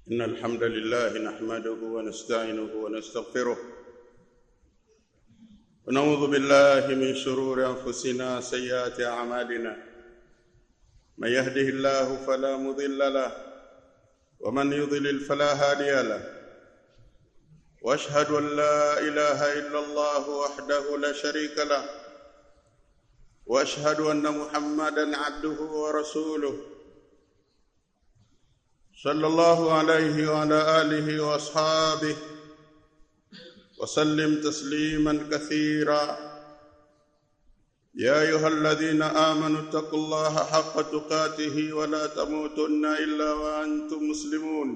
إن الحمد لله نحمده ونستعينه ونستغفره ونعوذ بالله من شرور أنفسنا سيئات أعمالنا من يهده الله فلا مضل له ومن يضلل فلا هادي له واشهد ان لا اله الا الله وحده لا شريك له واشهد ان محمدا عبده ورسوله صلى الله عليه وعلى اله واصحابه وسلم تسليما كثيرا يا ايها الذين امنوا اتقوا الله حق تقاته ولا تموتن الا وانتم مسلمون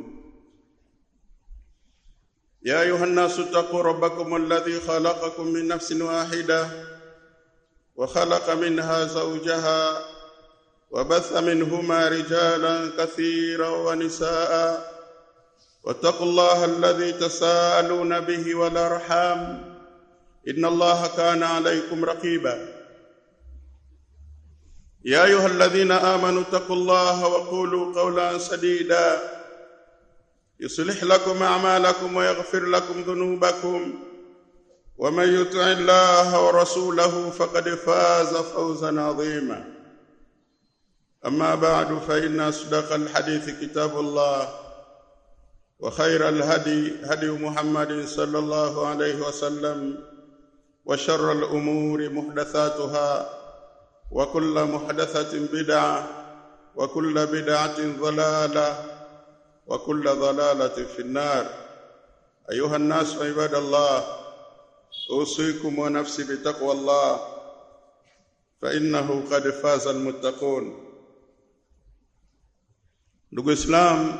يا ايها الناس اتقوا ربكم الذي خلقكم من نفس واحده وخلق منها زوجها وبث منهما رجالا كثيرا ونساء واتقوا الله الذي تساءلون به والارحام ان الله كان عليكم رقيبا يا ايها الذين امنوا اتقوا الله وقولوا قولا سديدا يصلح لكم اعمالكم ويغفر لكم ذنوبكم ومن يطع الله ورسوله فقد فاز فوزا عظيما اما بعد فان اصدق الحديث كتاب الله وخير الهدي هدي محمد صلى الله عليه وسلم وشر الامور محدثاتها وكل محدثه بدعه وكل بدعه ضلاله وكل ضلاله في النار ايها الناس عباد الله اوصيكم ونفسي بتقوى الله فانه قد فاز المتقون ndugu islam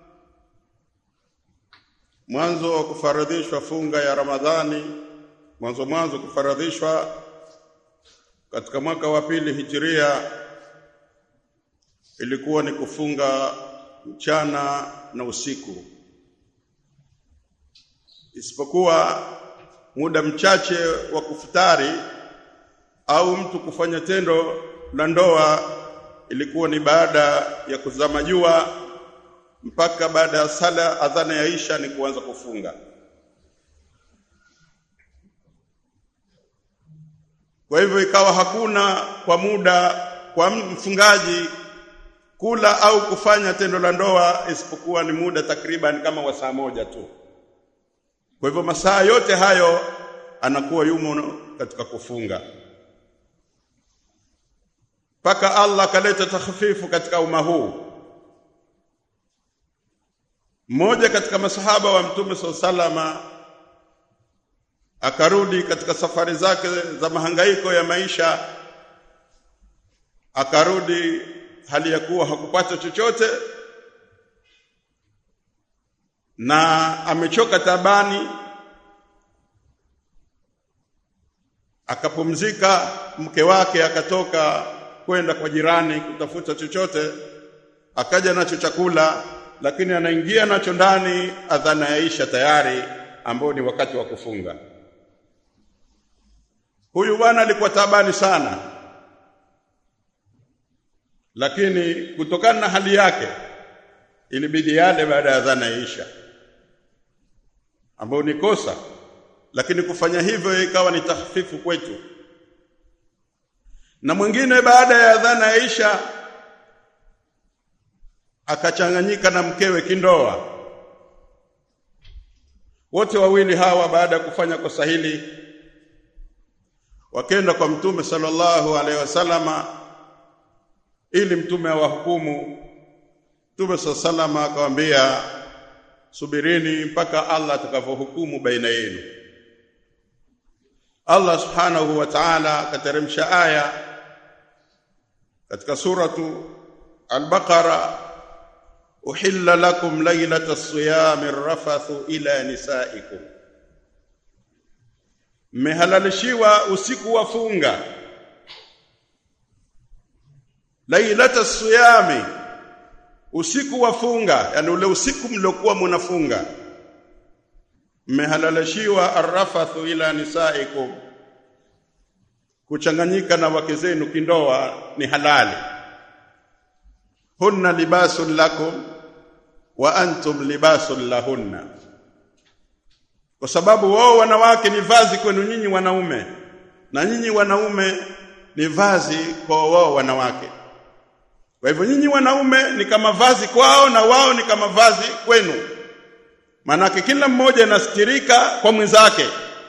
mwanzo wa kufaradhishwa funga ya ramadhani mwanzo mwanzo kufaradhishwa katika mwaka wa pili hijiria ilikuwa ni kufunga mchana na usiku isipokuwa muda mchache wa kufutari au mtu kufanya tendo la ndoa ilikuwa ni baada ya kuzama jua mpaka baada ya sala adhana ya Isha ni kuanza kufunga. Kwa hivyo ikawa hakuna kwa muda kwa mfungaji kula au kufanya tendo la ndoa isipokuwa ni muda takriban kama wa saa moja tu. Kwa hivyo masaa yote hayo anakuwa yumo katika kufunga mpaka Allah akaleta takhfifu katika umma huu. Mmoja katika masahaba wa Mtume salama akarudi katika safari zake za mahangaiko ya maisha, akarudi hali ya kuwa hakupata chochote na amechoka tabani, akapumzika. Mke wake akatoka kwenda kwa jirani kutafuta chochote, akaja nacho chakula, lakini anaingia nacho ndani, adhana ya Isha tayari, ambao ni wakati wa kufunga. Huyu bwana alikuwa tabani sana, lakini kutokana na hali yake ilibidi yale baada ya adhana ya Isha, ambao ni kosa, lakini kufanya hivyo ikawa ni tahfifu kwetu na mwingine baada ya adhana ya Isha akachanganyika na mkewe kindoa. Wote wawili hawa baada ya kufanya kosa hili wakenda kwa Mtume sallallahu alaihi wasallama ili Mtume awahukumu. Mtume sallallahu akamwambia, subirini mpaka Allah atakavyohukumu baina yenu. Allah subhanahu wa ta'ala akateremsha aya katika suratu al-Baqara uhilla lakum laylata siyami rafathu ila nisaikum mmehalalishiwa usiku wa funga laylata siyami usiku wa funga yani ule usiku mliokuwa mnafunga mmehalalishiwa arrafathu ila nisaikum kuchanganyika na wake zenu kindoa ni halali hunna libasun lakum wa antum libasul lahunna kwa sababu wao wanawake ni vazi kwenu nyinyi wanaume na nyinyi wanaume ni vazi kwa wao wanawake kwa hivyo nyinyi wanaume ni kama vazi kwao na wao ni kama vazi kwenu manake kila mmoja anastirika kwa mwenzake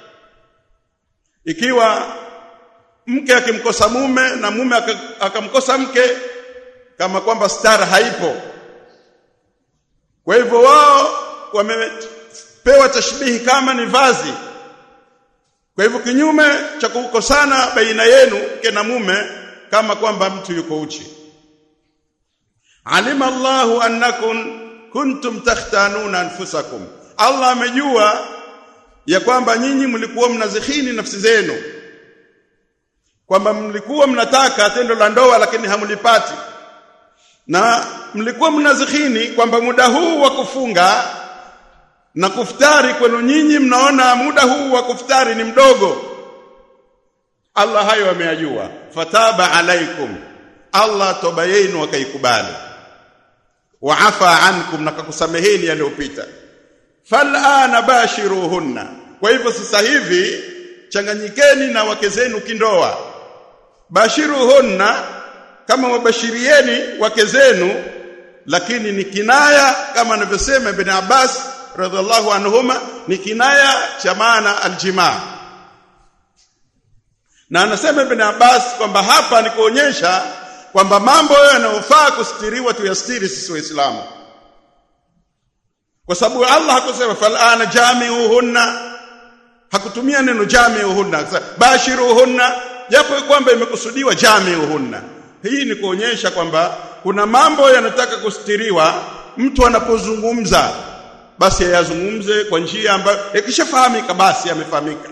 ikiwa mke akimkosa mume na mume akamkosa mke kama kwamba stara haipo kwa hivyo wao wamepewa tashbihi kama ni vazi kwa hivyo kinyume cha kukosana baina yenu mke na mume kama kwamba mtu yuko uchi alima Allahu annakum kuntum takhtanuna anfusakum Allah amejua ya kwamba nyinyi mlikuwa mnazikhini nafsi zenu kwamba mlikuwa mnataka tendo la ndoa lakini hamlipati na mlikuwa mnazikhini kwamba muda huu wa kufunga na kuftari kwenu nyinyi mnaona muda huu wa kuftari ni mdogo Allah hayo ameyajua fataba alaikum Allah toba yenu akaikubali wa afa ankum na kakusameheni yaliyopita falana bashiruhunna kwa hivyo sasa hivi changanyikeni na wake zenu kindoa bashiruhunna kama wabashirieni wake zenu lakini ni kinaya kama anavyosema ibn Abbas radhiallahu anhuma ni kinaya cha maana aljimaa na anasema ibn Abbas kwamba hapa ni kuonyesha kwamba mambo yanayofaa kustiriwa tuyastiri sisi waislamu kwa sababu Allah hakusema falana jami'uhunna hakutumia neno jami'uhunna bashiruhunna japo kwamba imekusudiwa jami'uhunna hii ni kuonyesha kwamba kuna mambo yanataka kustiriwa mtu anapozungumza basi ayazungumze kwa njia ambayo ikishafahamika basi yamefahamika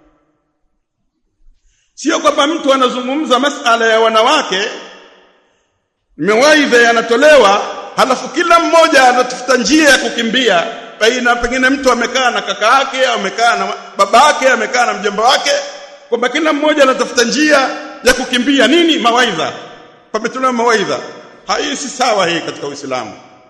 sio kwamba mtu anazungumza masala ya wanawake mawaidha yanatolewa halafu kila mmoja anatafuta njia ya kukimbia baina pengine mtu amekaa na kaka yake amekaa na baba yake amekaa na mjomba wake kwamba kila mmoja anatafuta njia ya kukimbia nini mawaidha pametolewa mawaidha hii si sawa hii katika Uislamu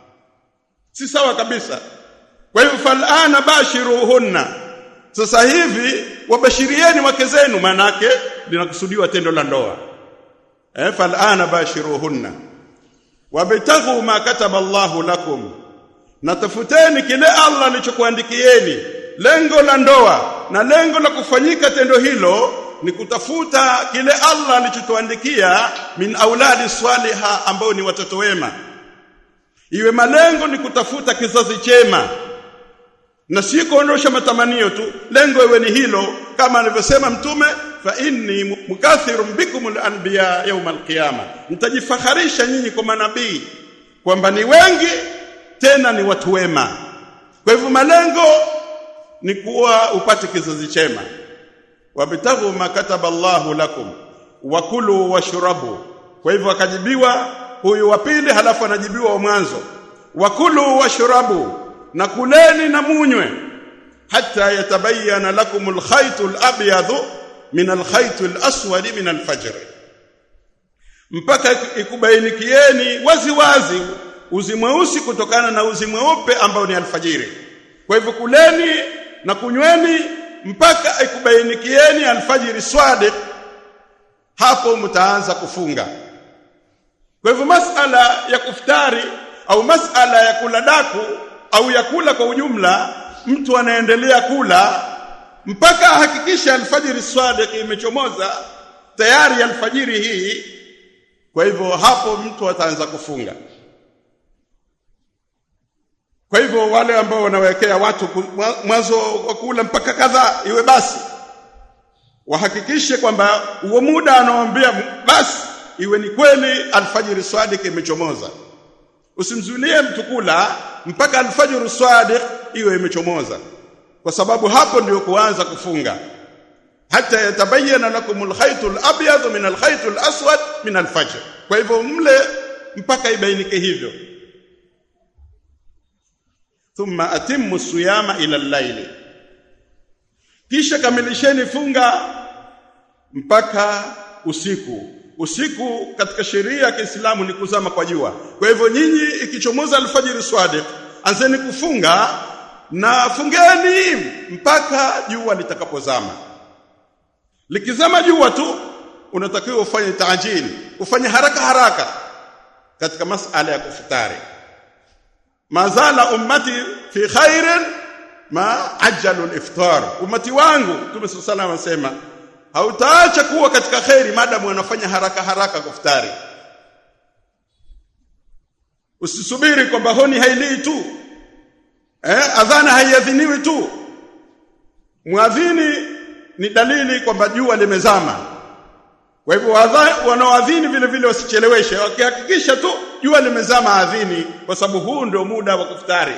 si sawa kabisa kwa hivyo falana bashiruhunna sasa hivi wabashirieni wake zenu manake linakusudiwa tendo la ndoa eh falana bashiruhunna wabtaghu ma kataba Allahu lakum natafuteni kile Allah alichokuandikieni lengo la ndoa na lengo la kufanyika tendo hilo ni kutafuta kile Allah alichotuandikia min auladi swaliha ambao ni watoto wema iwe malengo ni kutafuta kizazi chema na si kuondosha matamanio tu lengo iwe ni hilo kama alivyosema mtume fa inni mukathirun bikum al-anbiya yawm al-qiyama mtajifakharisha nyinyi kwa manabii kwamba ni wengi tena ni watu wema kwa hivyo malengo ni kuwa upate kizazi chema wabtaghu ma kataba Allahu lakum wakulu washrabu kwa hivyo akajibiwa huyu wa pili halafu anajibiwa wa mwanzo wakulu washrabu na kuleni na munywe hata yatabayana lakum alkhayt alabyad min alkhayt alaswad min alfajr mpaka ikubainikieni wazi wazi uzi mweusi kutokana na uzi mweupe ambao ni alfajiri kwa hivyo kuleni na kunyweni mpaka ikubainikieni alfajiri swadiq hapo mtaanza kufunga kwa hivyo masala ya kuftari au masala ya kula daku au ya kula kwa ujumla mtu anaendelea kula mpaka ahakikisha alfajiri swadiq imechomoza tayari alfajiri hii kwa hivyo hapo mtu ataanza kufunga kwa hivyo wale ambao wanawekea watu mwanzo wa kula mpaka kadhaa iwe basi wahakikishe kwamba huo muda anaoambia basi iwe ni kweli alfajiri sadiq imechomoza usimzulie mtu kula mpaka alfajiri sadiq iwe imechomoza kwa sababu hapo ndio kuanza kufunga hata yatabayana lakum alkhayt alabyad min alkhayt alaswad min alfajr kwa hivyo mle mpaka ibainike hivyo thumma atimmu siyama ila al-layli kisha kamilisheni funga mpaka usiku usiku katika sheria ya Kiislamu ni kuzama kwa jua kwa hivyo nyinyi ikichomoza alfajiri swadiq anzeni kufunga na fungeni mpaka jua litakapozama likizama jua tu unatakiwa ufanye taajili ufanye haraka haraka katika masala ya kufutari mazala ummati fi khairin ma ajalu al-iftar ummati wangu Mtume sallallahu anasema hautaacha kuwa katika khairi madamu wanafanya haraka haraka kufutari usisubiri kwamba honi hailii tu eh adhana haiadhiniwi tu muadhini ni dalili kwamba jua limezama kwa hivyo wanaoadhini vile vile wasicheleweshe wakihakikisha tu jua limezama adhini kwa sababu huu ndio muda wa kufutari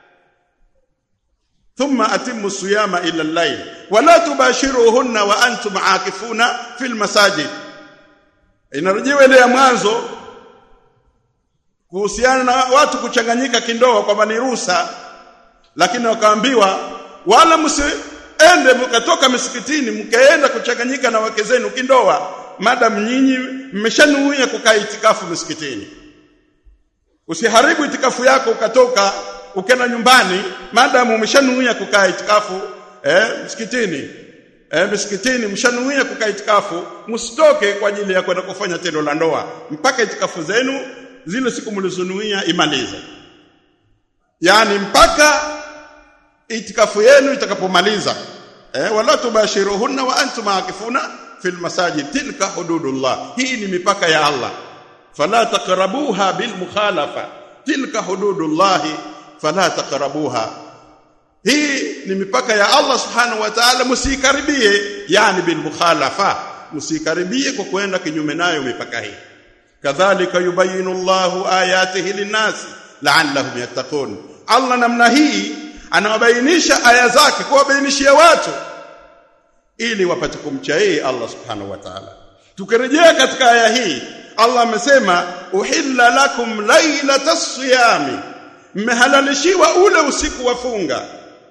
thumma atimmu siyama ila al-layl wala tubashiruhunna wa antum aakifuna fil masajid inarejewa ile ya mwanzo kuhusiana na watu kuchanganyika kindoa kwamba ni ruhusa lakini wakaambiwa wala msiende mkatoka misikitini mkaenda kuchanganyika na wake zenu kindoa madam nyinyi mmeshanuia kukaa itikafu misikitini usiharibu itikafu yako ukatoka ukenda nyumbani madam umeshanuia kukaa itikafu eh msikitini eh msikitini mshanuia kukaa itikafu msitoke kwa ajili ya kwenda kufanya tendo la ndoa mpaka itikafu zenu zile siku mlizonuia imalize yani mpaka itikafu yenu itakapomaliza eh wala tubashiruhunna wa antum akifuna fil masajid tilka hududullah hii ni mipaka ya Allah fala taqrabuha bil mukhalafa tilka hududullah fala taqrabuha hii ni mipaka ya Allah subhanahu wa ta'ala msikaribie yani bil mukhalafa msikaribie kwa kwenda kinyume nayo mipaka hii kadhalika yubayinu Allahu ayatihi linnasi la'allahum yattaqun Allah namna hii anawabainisha aya zake kuwabainishia watu ili wapate kumcha yeye Allah subhanahu wa ta'ala tukirejea katika aya hii Allah amesema uhilla lakum lailatas siyami mmehalalishiwa ule usiku wa funga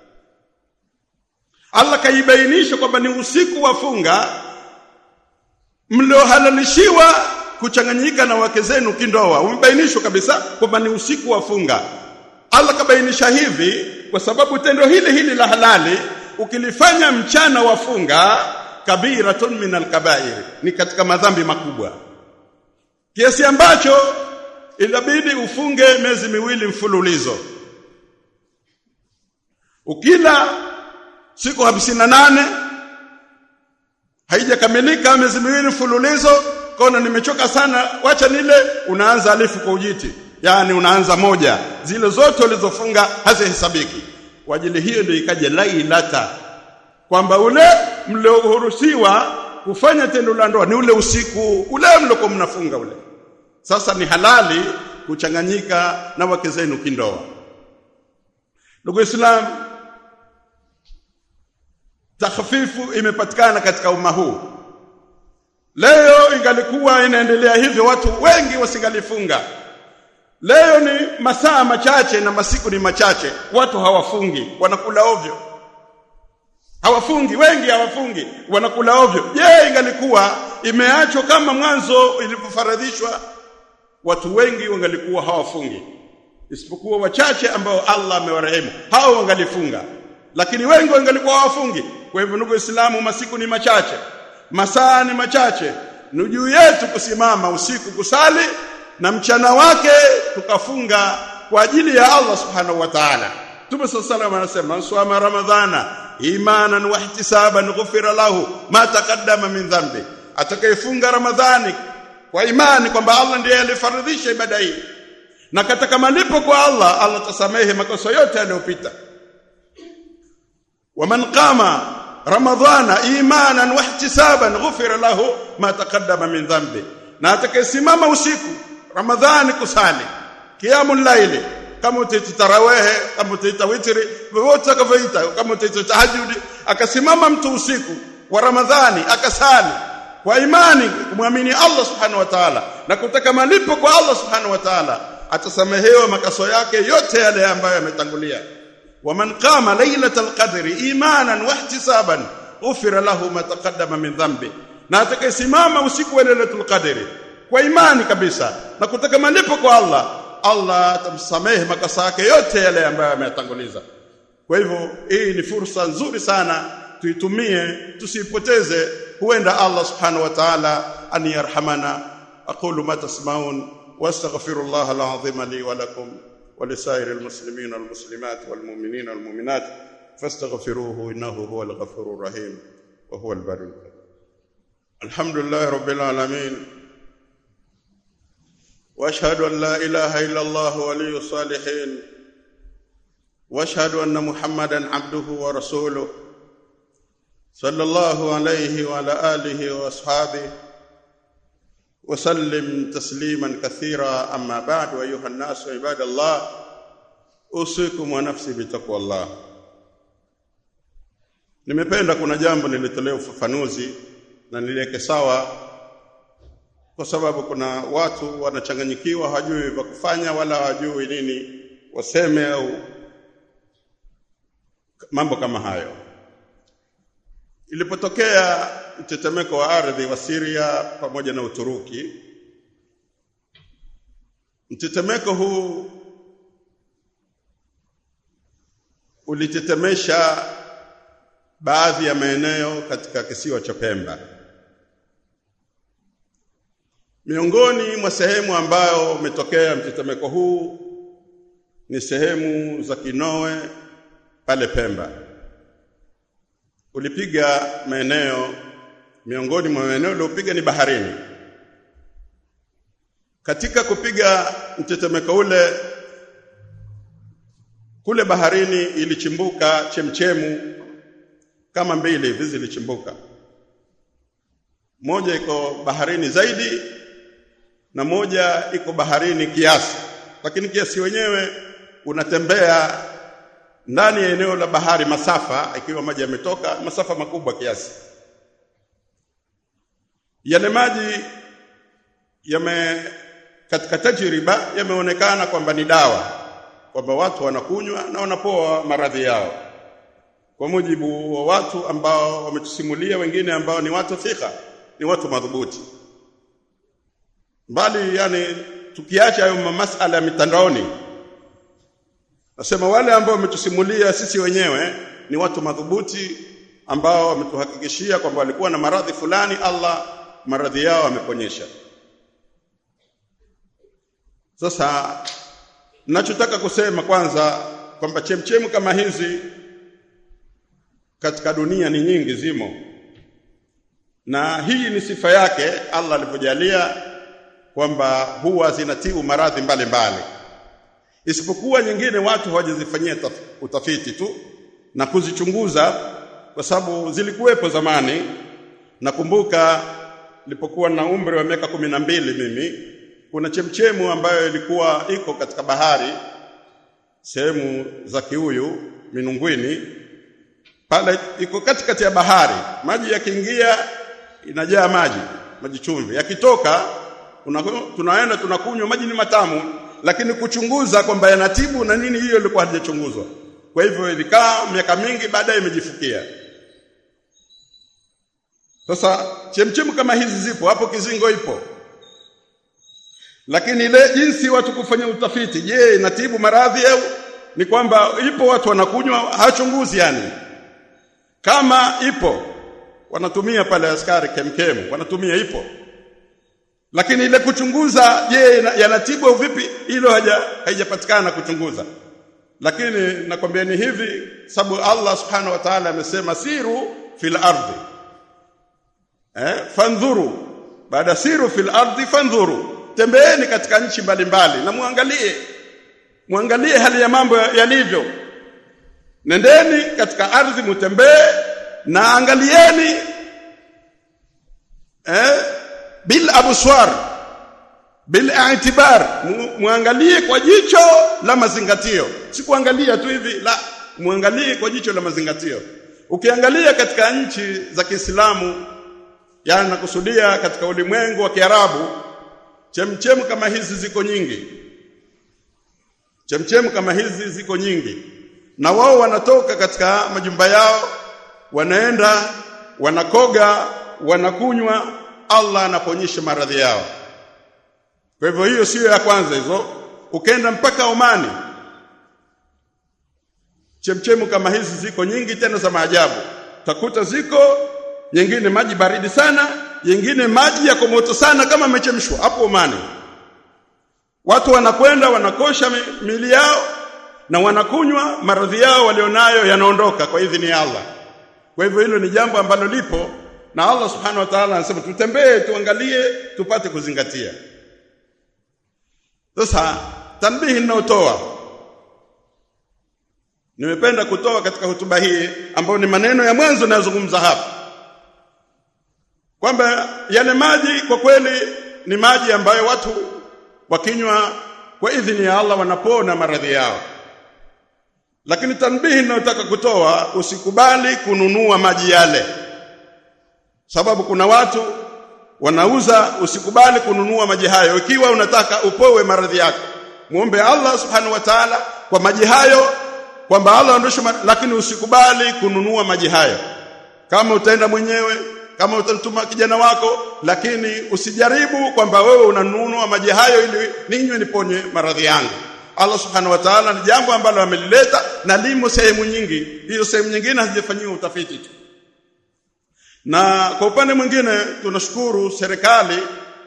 Allah kaibainisha kwamba ni usiku wa funga mliohalalishiwa kuchanganyika na wake zenu kindoa umebainishwa kabisa kwamba ni usiku wa funga Allah kabainisha hivi kwa sababu tendo hili hili la halali ukilifanya mchana wa funga kabiratun min alkabair ni katika madhambi makubwa kiasi ambacho inabidi ufunge miezi miwili mfululizo ukila siku hamsini nane haijakamilika miezi miwili mfululizo kona nimechoka sana wacha nile unaanza alifu kwa ujiti yani unaanza moja zile zote ulizofunga hazihesabiki kwa ajili hiyo ndio ikaja lailata kwamba ule mlioruhusiwa kufanya tendo la ndoa ni ule usiku ule mliokuwa mnafunga ule sasa ni halali kuchanganyika na wake zenu kindoa ndugu islam takhfifu imepatikana katika umma huu leo ingalikuwa inaendelea hivyo watu wengi wasingalifunga leo ni masaa machache na masiku ni machache watu hawafungi wanakula ovyo hawafungi wengi hawafungi wanakula ovyo je ingalikuwa imeachwa kama mwanzo ilipofaradhishwa watu wengi wangalikuwa hawafungi isipokuwa wachache ambao Allah amewarehemu hao wangalifunga lakini wengi wangalikuwa hawafungi kwa hivyo ndugu Waislamu masiku ni machache masaa ni machache ni juu yetu kusimama usiku kusali na mchana wake tukafunga kwa ajili ya Allah subhanahu wa ta'ala Mtume sallallahu anasema swama ramadhana imanan wa ihtisaban ghufira lahu ma taqaddama min dhanbi atakayefunga ramadhani kwa imani kwamba Allah ndiye alifaradhisha ibada hii na katika malipo kwa Allah Allah tasamehe makosa yote yaliyopita waman qama ramadhana imanan wa ihtisaban ghufira lahu ma taqaddama min dhanbi na atakayesimama usiku ramadhani kusali qiyamul layli kama utaita tarawehe kama utaita witri wote akavyoita kama utaita tahajjud akasimama mtu usiku wa ramadhani akasali kwa imani kumwamini Allah subhanahu wa ta'ala na kutaka malipo kwa Allah subhanahu wa ta'ala atasamehewa makaso yake yote yale ambayo yametangulia waman qama lailatal qadri imanan wa ihtisaban ghufira lahu ma taqaddama min dhanbi na atakayesimama usiku wa lailatul qadri kwa imani kabisa na kutaka malipo kwa Allah Allah atamsamehe makosa yake yote yale ambayo ameyatanguliza kwa hivyo hii ni fursa nzuri sana tuitumie tusiipoteze huenda Allah subhanahu wa ta'ala an yarhamana aqulu ma tasmaun wastaghfirullah alazim li wa lakum ولسائر المسلمين والمسلمات والمؤمنين والمؤمنات فاستغفروه انه هو الغفور الرحيم وهو البر الكريم الحمد لله رب العالمين واشهد ان لا اله الا الله ولي الصالحين واشهد ان محمدا عبده ورسوله صلى الله عليه وعلى اله واصحابه وسلم تسليما كثيرا اما بعد ايها الناس عباد الله اوصيكم ونفسي بتقوى الله nimependa kuna jambo nilitolea ufafanuzi na niliweke sawa kwa sababu kuna watu wanachanganyikiwa hawajui vya kufanya wala hawajui nini waseme au mambo kama hayo ilipotokea mtetemeko wa ardhi wa Syria pamoja na Uturuki mtetemeko huu ulitetemesha baadhi ya maeneo katika kisiwa cha Pemba miongoni mwa sehemu ambayo umetokea mtetemeko huu ni sehemu za Kinoe pale Pemba ulipiga maeneo miongoni mwa maeneo uliopiga ni baharini katika kupiga mtetemeko ule kule baharini ilichimbuka chemchemu kama mbili hivi zilichimbuka moja iko baharini zaidi na moja iko baharini kiasi lakini kiasi wenyewe unatembea ndani ya eneo la bahari masafa ikiwa maji yametoka masafa makubwa kiasi yale maji yame katika tajriba yameonekana kwamba ni dawa kwamba watu wanakunywa na wanapoa maradhi yao kwa mujibu wa watu ambao wametusimulia wengine ambao ni watu thika ni watu madhubuti mbali yani tukiacha hayo masala ya mitandaoni nasema wale ambao wametusimulia sisi wenyewe ni watu madhubuti ambao wametuhakikishia kwamba walikuwa na maradhi fulani Allah maradhi yao ameponyesha sasa ninachotaka kusema kwanza kwamba chemchemu kama hizi katika dunia ni nyingi zimo na hii ni sifa yake Allah alivyojalia kwamba huwa zinatibu maradhi mbalimbali isipokuwa nyingine watu hawajazifanyia utafiti tu na kuzichunguza kwa sababu zilikuwepo zamani nakumbuka nilipokuwa na umri wa miaka kumi na mbili mimi kuna chemchemu ambayo ilikuwa iko katika bahari sehemu za Kiuyu Minungwini pale iko katikati ya bahari maji yakiingia inajaa maji maji chumvi yakitoka tunaenda tunakunywa maji ni matamu lakini kuchunguza kwamba yanatibu na nini hiyo ilikuwa haijachunguzwa kwa hivyo ilikaa miaka mingi baadaye imejifukia sasa chemchemu kama hizi zipo hapo kizingo ipo lakini ile jinsi watu kufanya utafiti je inatibu maradhi au ni kwamba ipo watu wanakunywa hachunguzi yani kama ipo wanatumia pale askari kemkemu wanatumia ipo lakini ile kuchunguza je yanatibu vipi hilo haja haijapatikana kuchunguza lakini nakwambieni hivi sababu Allah subhanahu wa ta'ala amesema siru fil ardi eh fandhuru baada siru fil ardi fandhuru tembeeni katika nchi mbalimbali na muangalie muangalie hali ya mambo yalivyo nendeni katika ardhi mutembee na angalieni eh bil abswar bil i'tibar muangalie kwa jicho la mazingatio si kuangalia tu hivi la muangalie kwa jicho la mazingatio ukiangalia katika nchi za Kiislamu yani nakusudia katika ulimwengu wa Kiarabu chemchemu kama hizi ziko nyingi chemchemu kama hizi ziko nyingi na wao wanatoka katika majumba yao wanaenda wanakoga wanakunywa Allah anaponyesha maradhi yao kwa hivyo hiyo siyo ya kwanza hizo ukenda mpaka Omani chemchemu kama hizi ziko nyingi tena za maajabu utakuta ziko nyingine maji baridi sana nyingine maji yako moto sana kama amechemshwa hapo Omani watu wanakwenda wanakosha mili yao na wanakunywa maradhi yao walionayo yanaondoka kwa idhini ya Allah kwa hivyo hilo ni jambo ambalo lipo na Allah subhanahu wa ta'ala anasema tutembee tuangalie tupate kuzingatia sasa tanbihi ninayotoa nimependa kutoa katika hotuba hii ambayo ni maneno ya mwanzo ninayozungumza hapa kwamba yale maji kwa kweli ni maji ambayo watu wakinywa kwa idhini ya Allah wanapona maradhi yao lakini tanbihi ninayotaka kutoa usikubali kununua maji yale sababu kuna watu wanauza usikubali kununua maji hayo ikiwa unataka upowe maradhi yako muombe Allah subhanahu wa ta'ala kwa maji hayo kwamba Allah aondoshe lakini usikubali kununua maji hayo kama utaenda mwenyewe kama utamtuma kijana wako lakini usijaribu kwamba wewe unanunua maji hayo ili ninywe niponye maradhi yangu Allah subhanahu wa ta'ala ni jambo ambalo amelileta na limo sehemu nyingi hizo sehemu nyingine hazijafanyiwa utafiti tu na kwa upande mwingine tunashukuru serikali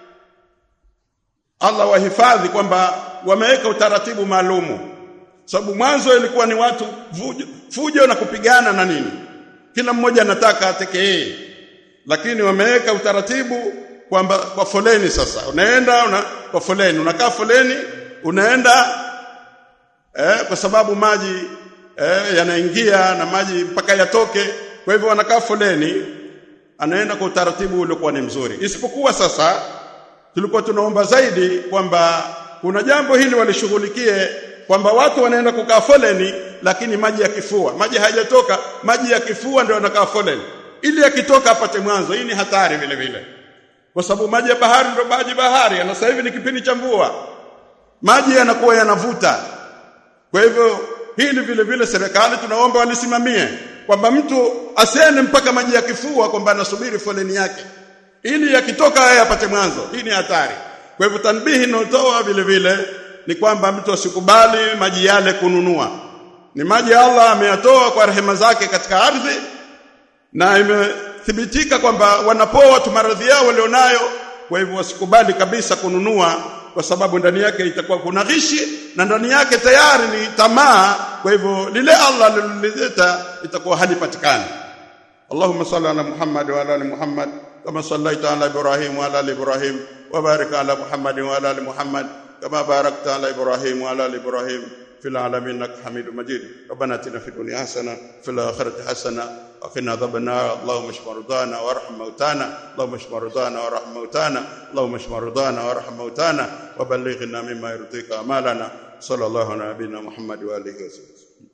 Allah wahifadhi kwamba wameweka utaratibu maalumu sababu mwanzo ilikuwa ni watu fujo, fujo na kupigana na nini kila mmoja anataka atekee lakini wameweka utaratibu kwamba kwa foleni sasa unaenda una, kwa foleni unakaa foleni unaenda eh, kwa sababu maji eh, yanaingia na maji mpaka yatoke kwa hivyo wanakaa foleni anaenda kwa utaratibu uliokuwa ni mzuri isipokuwa sasa tulikuwa tunaomba zaidi kwamba kuna jambo hili walishughulikie kwamba watu wanaenda kukaa foleni lakini maji ya kifua maji hayajatoka maji ya kifua ndio wanakaa foleni ili yakitoka apate mwanzo hii ni hatari vile vile kwa sababu maji ya bahari ndio maji bahari na sasa hivi ni kipindi cha mvua maji yanakuwa yanavuta kwa hivyo hili vile vile serikali tunaomba walisimamie kwamba mtu asiende mpaka maji ya kifua kwamba anasubiri foleni yake ili yakitoka yeye apate mwanzo hii ni hatari kwa hivyo tanbihi inayotoa vile vile ni kwamba mtu asikubali maji yale kununua ni maji Allah ameyatoa kwa rehema zake katika ardhi na imethibitika kwamba wanapoa watu maradhi yao walionayo kwa hivyo wasikubali kabisa kununua kwa sababu ndani yake itakuwa kuna ghishi na ndani yake tayari ni tamaa kwa hivyo lile Allah lilileta itakuwa halipatikani Allahumma salli ala Muhammad wa ala ali Muhammad kama sallaita ala Ibrahim wa ala ali Ibrahim wa barik ala Muhammad wa ala ali Muhammad kama barakta ala Ibrahim wa ala ali Ibrahim في العالمين انك حميد مجيد ربنا اتنا في الدنيا حسنه في الاخره حسنه وقنا عذاب النار اللهم اشف مرضانا وارحم موتانا اللهم اشف مرضانا وارحم موتانا اللهم اشف مرضانا وارحم موتانا وبلغنا مما يرضيك اعمالنا صلى الله على نبينا محمد واله وسلم